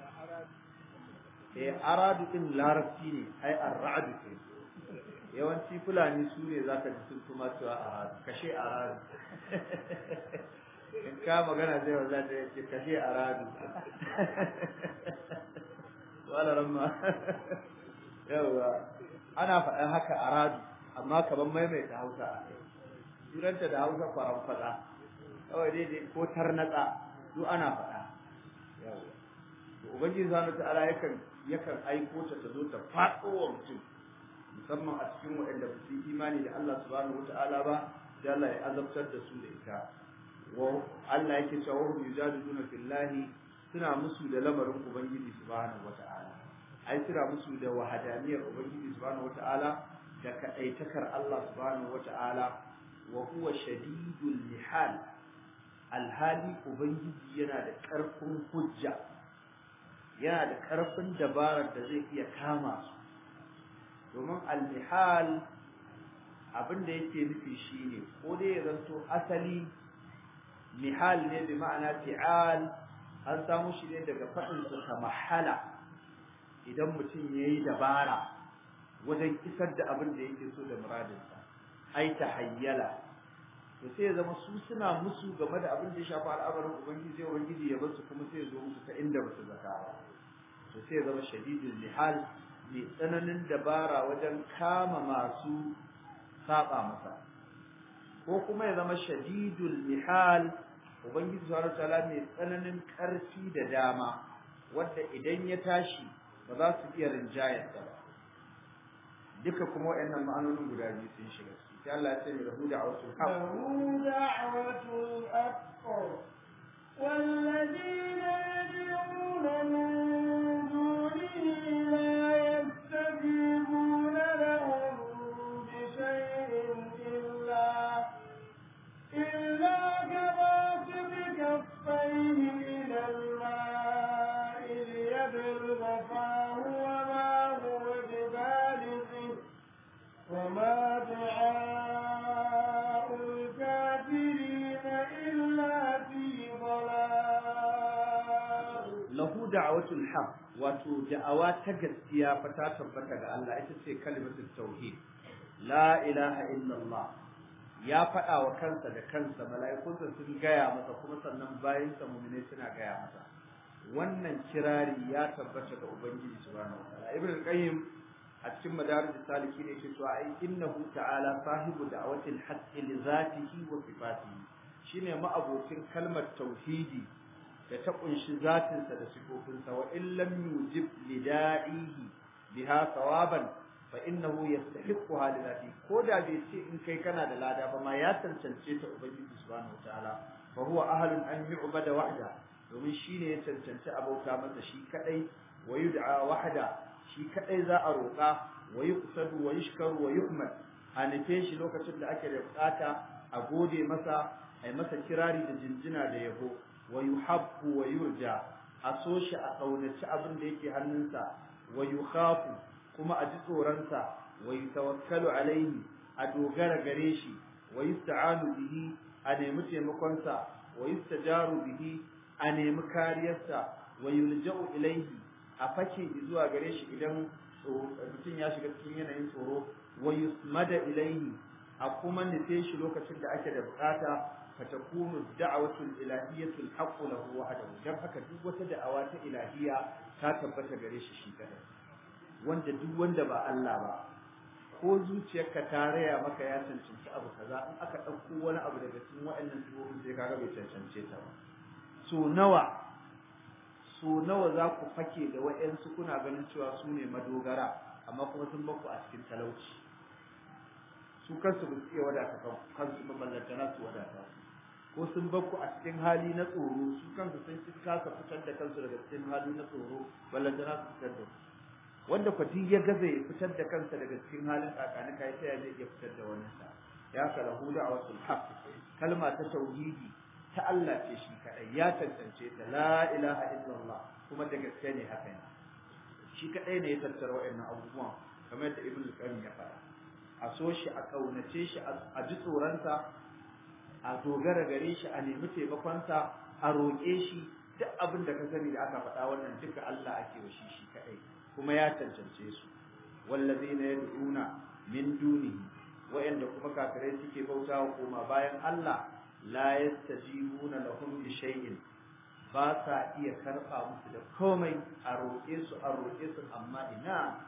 eh aradu din larabci ne ai arradu ke yawanci fulani su ne zaka ji sun kuma cewa aradu kashe aradu in ka magana zai wanda ta ce kashe aradu wala ramma yawa ana faɗan haka a radu amma kaman maimaita hausa a kai turanta da hausa kwaran faɗa kawai daidai ko tarnatsa duk ana faɗa yawa to ubangiji subhanahu ta'ala yakan yakan aiko ta ta zo ta faɗo wa mutum musamman a cikin waɗanda ba su yi imani da Allah subhanahu wata'ala ba sai Allah ya azabtar da su da ita wa Allah yake cewa hum yujadiluna fillahi suna musu da lamarin ubangiji subhanahu wata'ala ai suna musu da wahadaniyar ubangiji subhanahu wata'ala da kadaitakar Allah subhanahu wata'ala wa huwa shadidul lihal alhali ubangiji yana da ƙarfin hujja yana da ƙarfin dabarar da zai iya kama su domin al-mihal abin da yake nufi shine ko dai ya zanto asali mihal ne bi ma'ana fi'al an samu shi ne daga faɗin sa mahala idan mutum yayi dabara wajen isar da abin da yake so da muradinsa ai tahayyala to sai ya zama su suna musu game da abin da ya shafi al'amarin ubangiji sai ubangiji ya basu kuma sai ya zo musu ta inda ba su zaka ba to sai ya zama shadidul lihal mai tsananin dabara wajen kama masu saba masa ko kuma ya zama shadidul lihal ubangiji subhanahu wataala mai tsananin karfi da dama wanda idan ya tashi ba za su iya rinjayarsa ba duka kuma waɗannan ma'anonin guda biyu sun shiga sai Allah ya ce mai rahu da awatul haq له دعوة الحق والذين يدعون من دونه لا يستجيبون لهم بشيء إلا إلا كباسط كفيه إلى الماء ليبلغ فاه وما هو ببالغه وما دعاء الكافرين إلا في ضلال lahu da'watul haq wato da'awa ta gaskiya fa ta tabbata ga Allah ita ce kalimatul tauhid la ilaha illallah ya faɗa wa kansa da kansa mala'ikunsa sun gaya masa kuma sannan bayan sa mu'mini suna gaya masa wannan kirari ya tabbata ga ubangiji subhanahu wataala ibn al-qayyim a cikin madarij saliki ne yake cewa ai innahu ta'ala sahibu da'watil haqqi li zatihi wa sifatihi shine ma'abocin kalmar tauhidi da ta kunshi zatinsa da sifofinsa wa in lam yujib lida'ihi biha thawaban fa innahu yastahiqquha li dhati ko da bai ce in kai kana da lada ba ma ya cancance ta ubangiji subhanahu wataala fa huwa ahlun an yu'bada wahda domin shine ya cancanci abauta masa shi kadai wa yud'a wahda shi kadai za a roƙa wa yuqsadu wa yushkaru wa yuhmad a nufe shi lokacin da ake da bukata a gode masa ai masa kirari da jinjina da yabo wa yuhabbu wa yurja a so shi a kaunaci abin da yake hannunsa wa yukhafu kuma a ji tsoronsa wa yutawakkalu alaihi a dogara gare shi wa yusta'anu bihi a nemi taimakonsa wa yustajaru bihi a nemi kariyarsa wa yulja'u ilaihi a fake zuwa gare shi idan mutum ya shiga cikin yanayin tsoro wa yusmada ilaihi a kuma nufe shi lokacin da ake da bukata فتكون الدعوة الإلهية الحق له وحده dan haka duk wata da'awa ta ilahiya ta tabbata gare shi shi kadai wanda duk wanda ba Allah ba ko zuciyarka ta raya maka ya cancanci abu kaza in aka ɗauko wani abu daga cikin waɗannan sifofin sai kaga bai cancance ta ba so nawa so nawa za ku fake da wa'yansu kuna ganin cewa su ne madogara amma kuma sun baku a cikin talauci su kansu ba su iya wadata kansu ba ballantana su wadata su ko sun bakku a cikin hali na tsoro su kansu sun ci kasa fitar da kansu daga cikin hali na tsoro ballantana su fitar da su wanda kwati ya gaza ya fitar da kansa daga cikin halin tsakanin kai sai ya zai iya fitar da wani sa ya kala huda a wasu haq kalma ta tauhidi ta Allah ce shi kadai ya tantance ta la ilaha illallah kuma da gaske ne haka ne shi kadai ne ya tattara wa'annan abubuwan kamar da ibnu qayyim ya faɗa a so shi a kaunace shi a ji tsoronsa a dogara gare shi a nemi taimakonsa a roƙe shi duk abin da ka sani da aka faɗa wannan duka Allah ake wa shi shi kaɗai kuma ya cancance su wallazina yad'una min dunihi wa'anda kuma kafirai suke bautawa koma bayan Allah la yastajibuna lahum bi shay'in ba sa iya karɓa musu da komai a roƙe su a roƙe su amma ina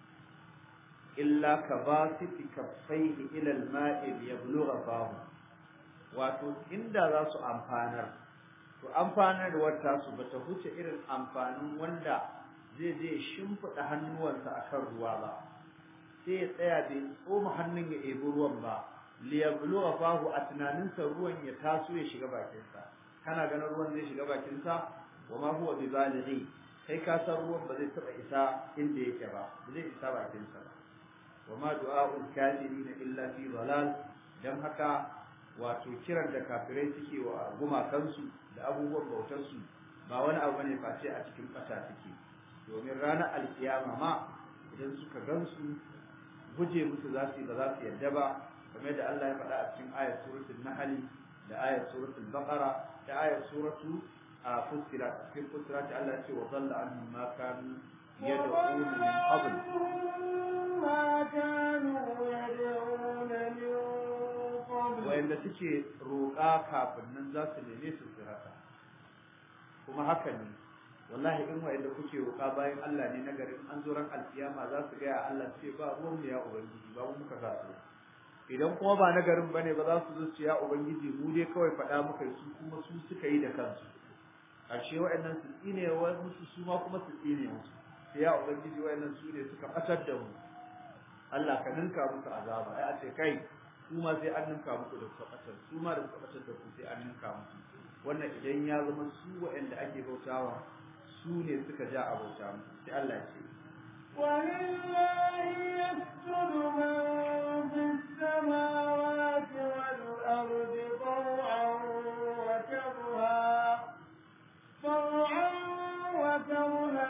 illa ka basiti kaffaihi ila al-ma'i liyablugha fahu wato inda za su amfanar to amfanarwar tasu bata huce irin amfanin wanda zai je shimfiɗa hannuwansa akan ruwa ba sai ya tsaya bai tsoma hannun ya ebi ruwan ba liyablugha fahu a tunaninsa ruwan ya taso ya shiga bakinsa kana ganin ruwan zai shiga bakinsa wa ma huwa bi balighi kai ka san ruwan ba zai taɓa isa inda yake ba ba zai isa bakinsa ba wa ma du'a'ul kafirin illa fi dalal dan haka wato kiran da kafirai suke wa gumakansu da abubuwan bautarsu ba wani abu ne face a cikin ƙasa suke domin ranar alkiyama ma idan suka gansu guje musu za su ba za su yarda ba kamar yadda Allah ya faɗa a cikin ayat suratul nahl da ayat suratul baqara da ayat suratu fussilat cikin fussilat Allah ya ce wa dhalla anhum ma kanu yad'un min qabl ما كانوا يدعون من قبل wayanda suke roƙa kafin nan za su neme su su rasa kuma haka ne wallahi in wayanda kuke roƙa bayan Allah ne nagarin an zo ran alkiyama za su ga Allah ce ba ruwan mu ya ubangiji ba mu muka sa su idan kuma ba nagarin bane ba za su zo su ya ubangiji mu dai kawai faɗa muka su kuma su suka yi da kansu ashe wayannan su tsine wa musu su ma kuma su tsine musu sai ya ubangiji wayannan su ne suka fatar da mu Allah ka ninka musu azaba ai a ce kai su ma sai an ninka muku da suka fatar su ma da suka fatar da ku sai an ninka musu wannan idan ya zama su waɗanda ake bautawa su ne suka ja a bauta musu sai Allah ya ce ولله يسجد من في السماوات والأرض طوعا وكرها طوعا وكرها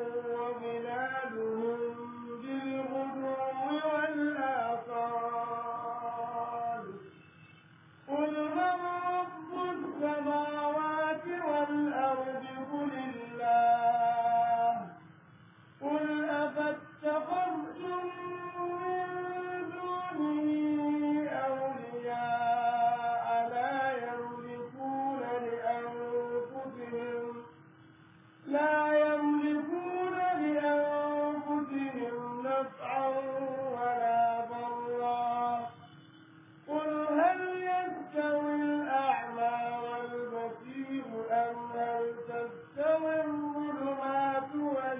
وظلالهم بالغدو والآصال قل من رب السماوات والأرض قل الله قل أفاتخذتم من دونه أولياء لا يملكون لأنفسهم لا يملكون لأنفسهم نفعا ولا ضرا قل هل يستوي الأعمى والبصير أم هل تستوي الظلمات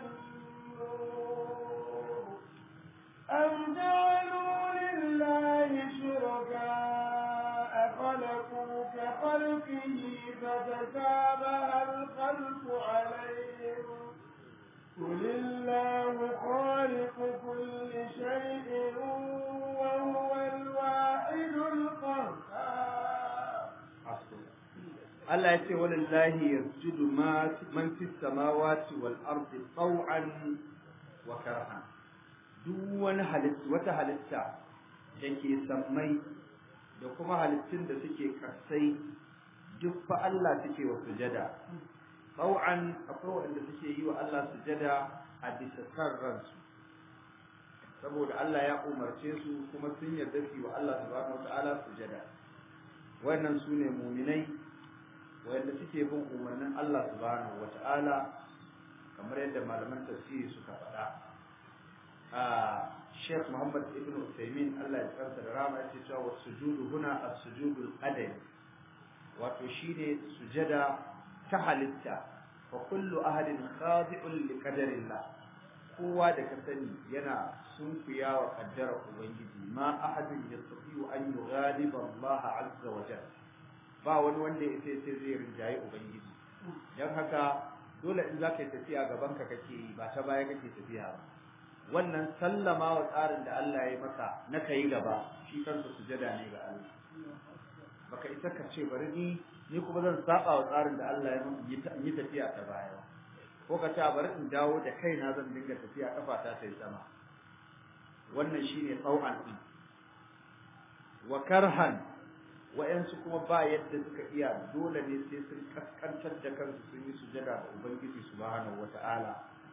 والنور أم جعلوا لله شركاء خلقوا كخلقه فتشابه الخلق عليهم قل الله خالق كل شيء وهو الواحد القهار Allah ya ce walillahi yasjudu ma man fis samawati wal ardi taw'an wa karhan duk wani halitta wata halitta da ke sammai da kuma halittun da suke kasai duk fa Allah suke wa sujada taw'an akwai wanda suke yi wa Allah sujada a bisa san ransu saboda Allah ya umarce su kuma sun yarda su yi wa Allah subhanahu wata'ala sujada wannan su ne muminai wanda suke bin umarnin Allah subhanahu wata'ala kamar yadda malaman tafsiri suka faɗa a Sheikh Muhammad Ibn Uthaymeen Allah ya tsarsa da rama yace cewa sujudu huna as-sujudul qadari wato shine sujada ta halitta fa kullu ahadin khadi'un li qadarillah kowa da ka sani yana sunkuya wa kaddara ubangiji ma ahadin yastati'u an yughaliba Allah azza wa jalla ba wani wanda ya sai sai zai rinjaye ubangiji dan haka dole in zaka yi tafiya gaban ka kake yi ba ta baya kake tafiya ba wannan sallama wa tsarin da Allah ya yi maka na kai gaba shi kansa sujada ne ga Allah baka isa ka ce bari ni ni kuma zan saba wa tsarin da Allah ya yi tafiya ta baya ko ka ce bari in dawo da kaina zan dinga tafiya kafa ta sai sama wannan shine tsau'an din wa karhan wa'yansu kuma ba yadda suka iya dole ne sai sun kaskantar da kansu sun yi sujada ga ubangiji subhanahu wata'ala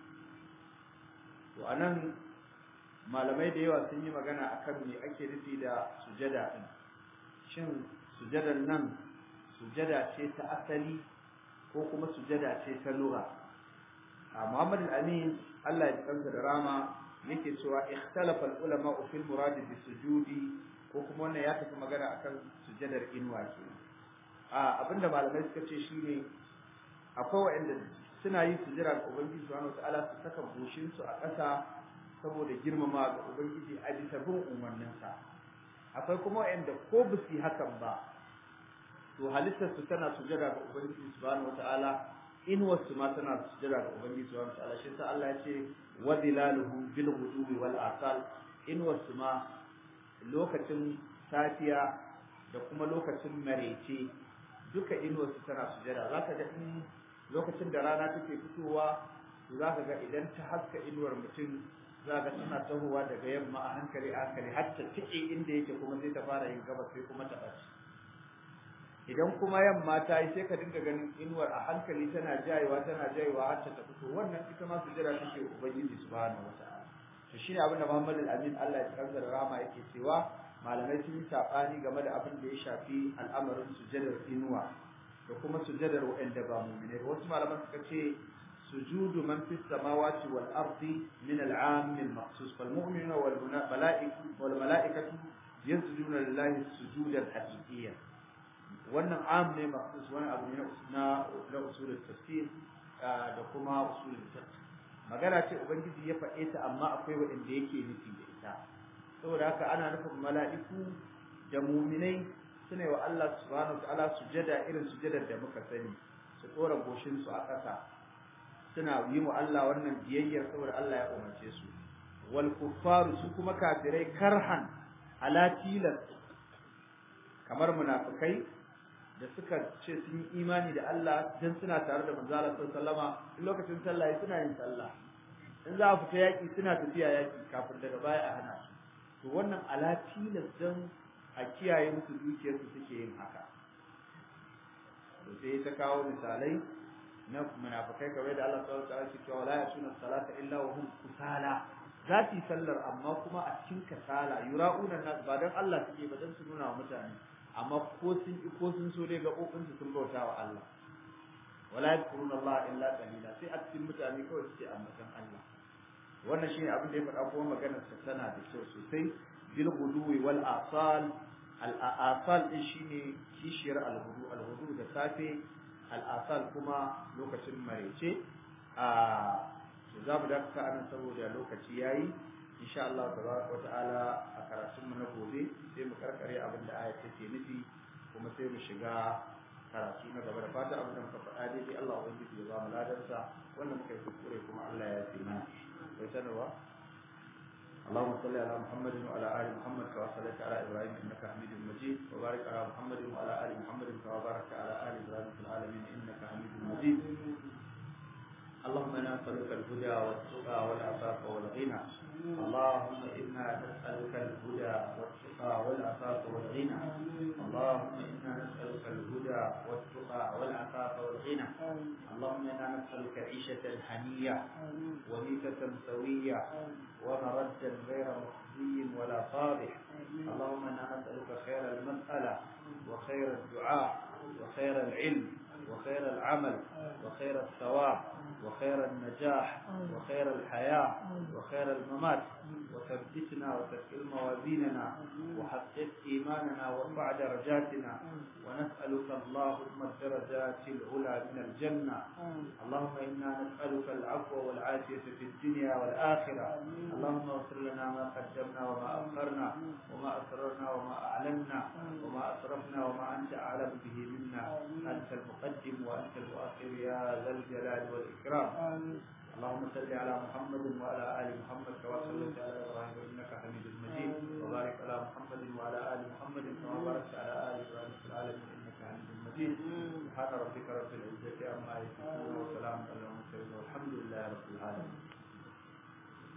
to anan malamai da yawa sun yi magana akan me ake nufi da sujada din shin sujadan nan sujada ce ta asali ko kuma sujada ce ta lugha a Muhammad al-Amin Allah ya kansa da rama yake cewa ikhtalafa al-ulama fi al-murad bi sujudi ko kuma wannan ya tafi magana akan sujadar inuwa ke a abinda malamai suka ce shine akwai waɗanda suna yin sujada ga ubangiji subhanahu wataala su saka goshin su a ƙasa saboda girmama ga ubangiji a bisa bin umarninsa akwai kuma waɗanda ko ba su yi hakan ba to halittar su tana sujada ga ubangiji subhanahu wataala inuwar su ma tana sujada ga ubangiji subhanahu wataala shi sa Allah ya ce wa zilaluhu bil ghudubi wal asal inuwar su ma lokacin safiya da kuma lokacin marece duka inuwar su tana sujada zaka ga in lokacin da rana take fitowa zaka ga idan ta haska inuwar mutum zaka tana tahowa daga yamma a hankali a hankali har ta tike inda yake kuma sai ta fara yin gabas sai kuma ta ɓace idan kuma yamma ta yi sai ka dinga ganin inuwar a hankali tana jayewa tana jayewa har ta fito wannan ita ma sujada take ubangiji subhanahu wataala to shine abin da Muhammad al-Amin Allah ya kansa da rahama yake cewa malamai sun yi sabani game da abin da ya shafi al'amarin sujadar inuwa da kuma sujadar wa'anda ba mu'mine ba wasu malaman suka ce sujudu man fis samawati wal ardi min al-'am al-makhsus fal mu'minuna wal malaikatu wal malaikatu yasjuduna lillahi sujudan haqiqiyyan wannan am ne makhsus wani abu ne na na usulul tafsir da kuma usulul fiqh magana ce ubangiji ya faɗe ta amma akwai wanda yake nufi da ita saboda haka ana nufin mala'iku da mu'minai suna wa Allah subhanahu wataala sujada irin sujadar da muka sani su tsora goshin su a ƙasa suna yi wa Allah wannan biyayyar saboda Allah ya umarce su wal kuffaru su kuma kafirai karhan ala tilas kamar munafikai da suka ce sun yi imani da Allah dan suna tare da manzo Allah sallama in lokacin sallah suna yin sallah in za a fita yaki suna tafiya yaki kafin daga baya a hana to wannan ala tilas dan a kiyaye musu dukiyar su suke yin haka to sai ta kawo misalai na munafikai kamar da Allah subhanahu wa ta'ala ke cewa la yasuna salata illa wa hum kusala za su yi sallar amma kuma a cikin kasala yura'una nas ba dan Allah suke ba dan su nuna wa mutane amma ko sun ko sun so dai gaɓoɓin su sun bauta wa Allah wala yadkuruna Allah illa qalila sai a cikin mutane kawai suke ambatan Allah wannan shine abin da ya faɗa kuma maganar sa tana da kyau sosai bil guduwi wal asal al asal din shine kishiyar al hudu al hudu da safe al asal kuma lokacin marece a to za mu dakata anan saboda lokaci yayi insha Allah tabaraka wa ta'ala a karatun mu na gobe sai mu karkare abin da ayat take nufi kuma sai mu shiga karatu na gaba da fata abin da muka faɗa dai Allah ubangiji ya ba mu ladarsa wannan muka yi kuskure kuma Allah ya yi mana bai sanarwa اللهم صل على محمد وعلى ال محمد كما صليت على ابراهيم انك حميد مجيد وبارك على محمد وعلى ال محمد كما باركت على ال ابراهيم في العالمين انك حميد مجيد اللهم انا نسالك الهدى والتقى والعفاف والغنى اللهم انا نسالك الهدى والتقى والعفاف والغنى اللهم انا نسالك الهدى والتقى والعفاف والغنى اللهم انا نسالك عيشه هنيه وميتة سويه ومردا غير مخزي ولا فاضح اللهم انا نسالك خير المساله وخير الدعاء وخير العلم وخير العمل وخير الثواب وخير النجاح وخير الحياة وخير الممات وثبتنا وثقل موازيننا وحقق إيماننا وارفع درجاتنا ونسألك اللهم الدرجات العلى من الجنة اللهم إنا نسألك العفو والعافية في الدنيا والآخرة اللهم اغفر لنا ما قدمنا وما أخرنا وما أسررنا وما أعلنا وما أسرفنا وما أنت أعلم به منا أنت المقدم وأنت المؤخر يا ذا الجلال والإكرام اللهم صل على محمد وعلى آل محمد كما صليت على إبراهيم إنك حميد مجيد وبارك على محمد وعلى آل محمد كما باركت على آل إبراهيم في العالمين إنك حميد مجيد سبحان ربك رب العزة عما يصفون وسلام على المرسلين والحمد لله رب العالمين